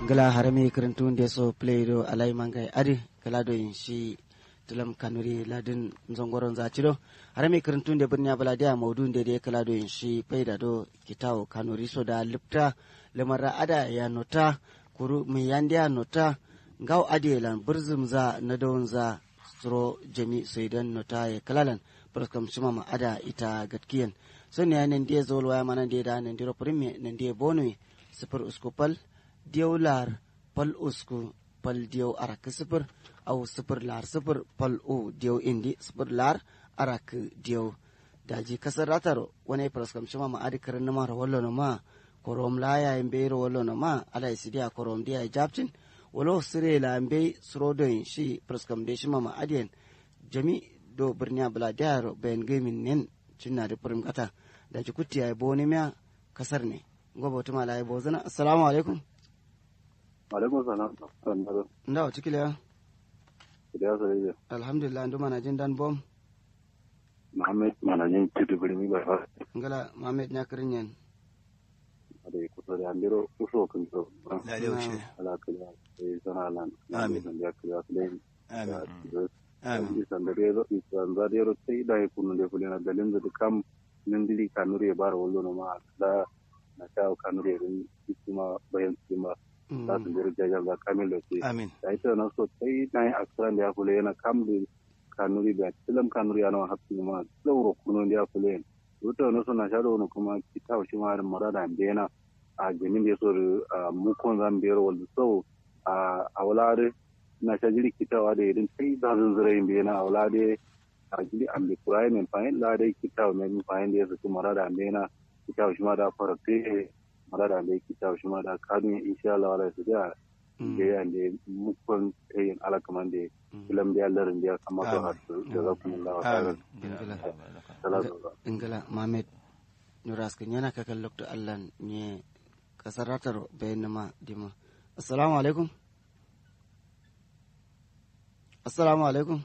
gala harami kirintunde so play do alai mangai adi kala do in shi tulam kanuri ladin zongoron zacido harami kirintunde birniya baladiya maudun de de kala do in shi faida do kitawo kanuri so da lipta lamara ada ya nota kuru mi yandiya nota ngaw adi lan burzum za na dawon za suro jami soidan nota ya kalalan praskam shima ma ada ita gatkiyan so ne nan dia zol waya mana dia da nan diro prime nan dia bonui sifir usku pal diyaw lar pal usku pal diyaw arak sifir au sifir lar sifir pal u diyaw indi sifir lar arak diyaw daji kasar rataro wani praskam shima ma adi karin nama rawallo no ma korom la ya imbe rawallo no ma ala isidia korom dia japtin walo sire la imbe srodon shi praskam de shima ma adiyan jami do birniya bala diaro bayan gamin nen cinna da furim kata da ji kutti ya bo ne miya kasar ne gobe wata mala ya bo zana assalamu alaikum alaikum salam nda wa cikile ya da sa yi alhamdulillah ndu mana jin dan bom muhammad manajin tudu birni ba fa ngala muhammad nya kirin yan da ya kusa da andiro kuso kan so la da ushe ala kala sai sana lan Amin. da kala sai amin amin isan da rezo isan da rezo sai da ya kunu da fulina dalin da kam nan dili kanure ya bara wallo no ma da na ta kanure rin isma bayan isma da su jira jajar da kamil da sai amin da ita na so sai na yi aksaran da ya kula yana kam da kanuri da tilam kanuri yana wa hafi ma tsauro kuno da ya kula yana wata wani suna shaɗa wani kuma kita shi ma da mara da bena a jamin da ya so da mukon zan biyar wanda sau a wulare na sha jiri kitawa da irin sai za su zira yin bena a wulare a jiri an bi kurayi mai fahim la dai kitawa mai fahim da ya su mara da bena kitawa shi ma da fara te mara da bai kitawa shi ma da kadun insha Allah wala su da da ya da mukon tayin alakaman da filam da larin da ya kama to har da za ku mun lawa amin ingala muhammad nuraskin yana kakan lokta allah ne kasar ratar bayan nama dima assalamu alaikum assalamu alaikum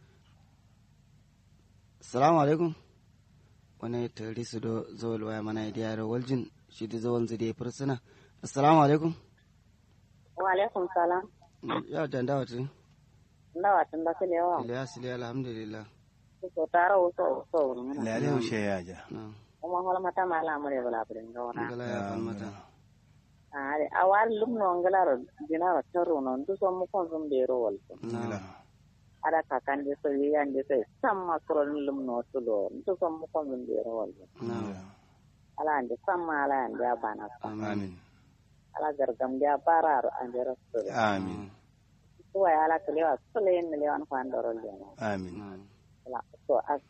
assalamu alaikum wani tari su do zawal waya mana ya diyar waljin shi da zawal zai da ya fursuna assalamu alaikum wa alaikum salam ya danda wata ndawa tun da kile wa iliya siliya alhamdulillah so tara wo so so rumina la da ushe ya ja na kuma hola mata mala amure bala brin gona ingala ya falmata are awal lumno ngala dinara taro no ndu so mu kon zum de ro wal na ada kakan de so yan de so samma kro lumno tulo ndu so mu kon zum de ro wal na ala ande samma ala ande abana amin ala gargam de bara ande rasul amin tuwa ala kile wa sule ne le wan kwandoro le amin na ala so as